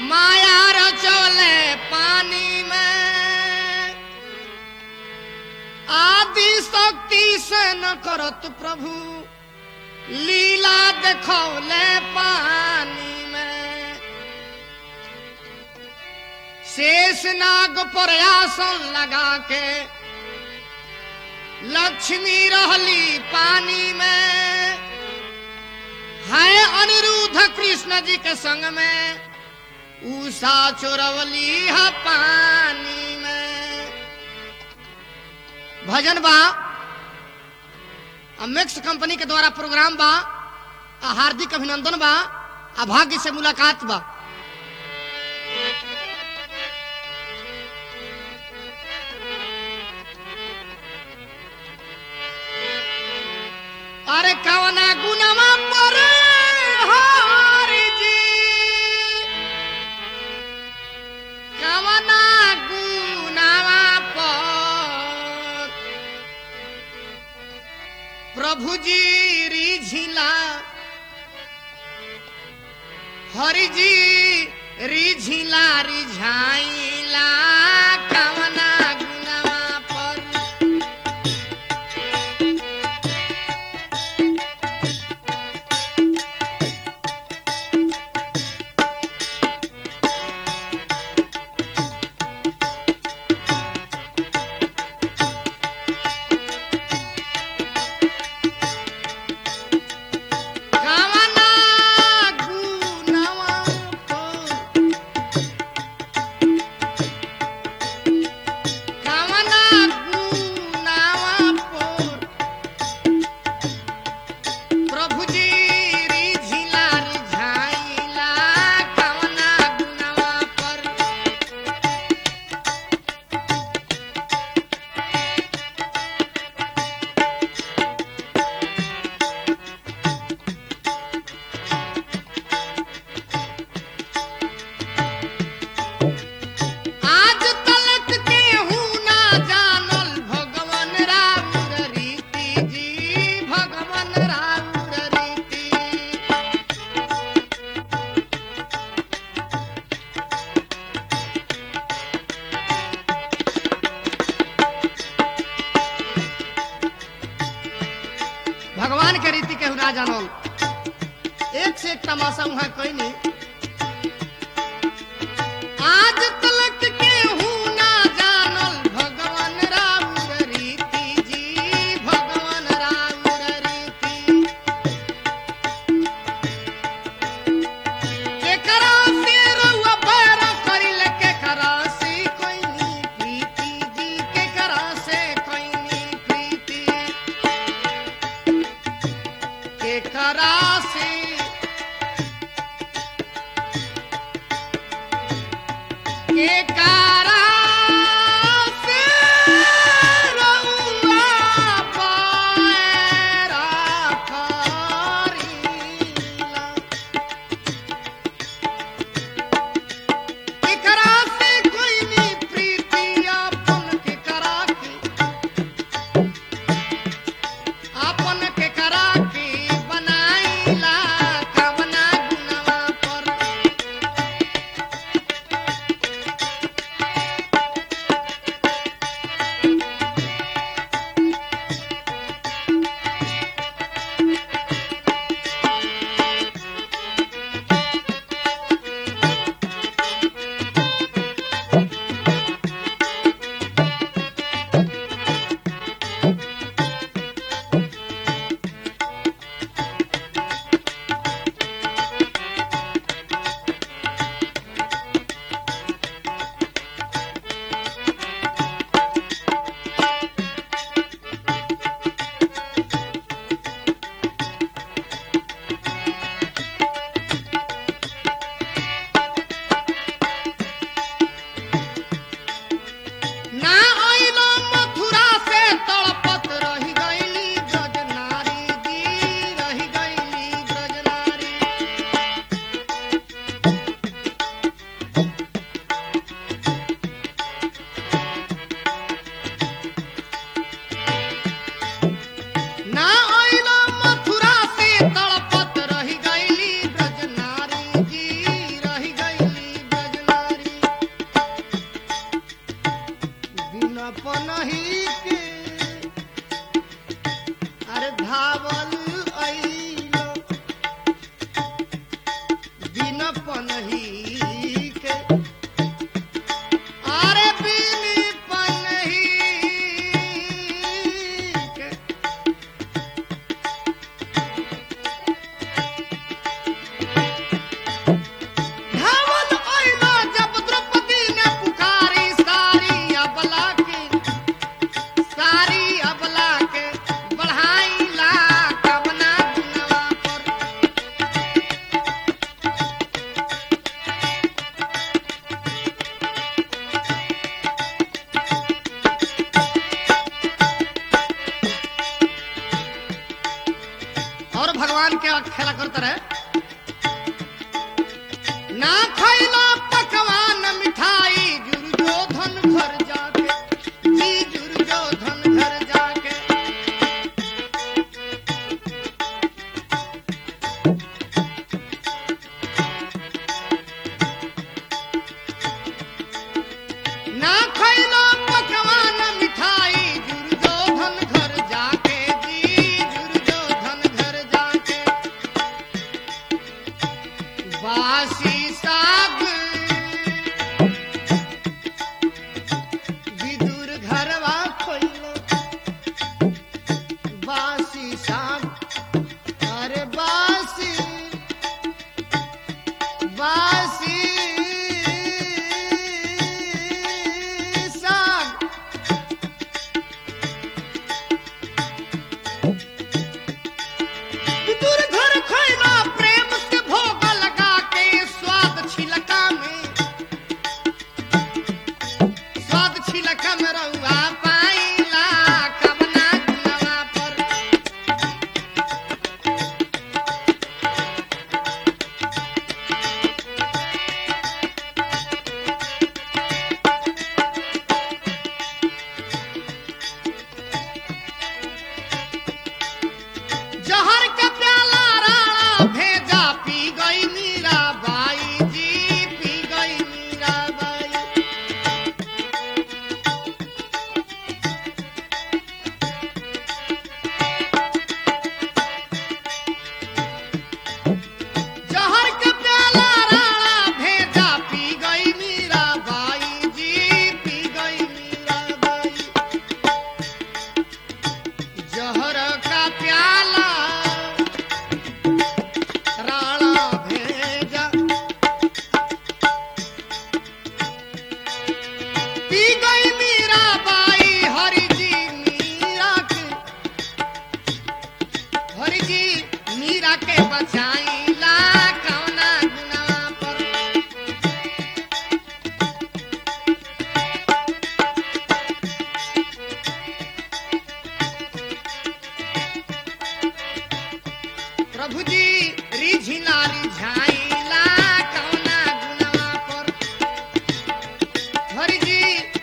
माया रचोले पानी में आदि शक्ति से न करत प्रभु लीला देखौले पानी में शेष नाग पर आसन लगा के लक्ष्मी रहली पानी में है अनिरुद्ध कृष्ण जी के संग में उषा चोरवली है पानी में भजन बा आ मिक्स कंपनी के द्वारा प्रोग्राम बा आ हार्दिक अभिनंदन बा आ भाग्य से मुलाकात बा अरे कवना गुनामा पर हरि जी कवना गुनामा पर प्रभु जी रिझिला हरि जी रिझिला रिझाइला कवना गुनामा पर कवना गुनामा पर कवना गुनामा पर प्रभु जी रिझिला रिझाइला कवना गुनामा पर आज तलक केहू ना जानल भगवान राउर रीति जी भगवान राउर रीति भगवान के रीति केहू ना जानल एक से एक तमाशा वहां कोई नहीं आज तलक केहू ना जानल भगवान राउर रीति जी भगवान राउर रीति केकरा से रउआ बैर करिल केकरा से कोइनी प्रीति जी केकरा से कोइनी प्रीति केकरा से केकरा से रउआ पैरा करिला केकरा से कोई नी प्रीति अपन केकरा के अपन केकरा के बनाइला कवना गुनवा पर खैला पकवान मिठाई दुर्योधन घर जाके जी दुर्योधन घर जाके ना खैलो पकवान मिठाई दुर्योधन घर जाके जी दुर्योधन घर जाके बासी साग विदुर घरवा खोइलो बासी साग अरे बासी बासी साग विदुर घर खैला प्रेम से भोग लगा के स्वाद छिलका में स्वाद छिलका में रहुआ पाइला कवना गुनवा पर जहर का प्याला राणा भेजा पी गई मीरा बाई जी पी गई मीरा बाई जहर का प्याला राणा भेजा पी गई मीरा बाई जी पी गई मीरा बाई जहर का प्याला राणा भेजा पी गई मीरा बाई हरि जी मीरा के हरि जी मीरा के बचाईला कौना गुनाह पर प्रभु जी रिझिला रिझाइला कौना गुनवा पर हरि जी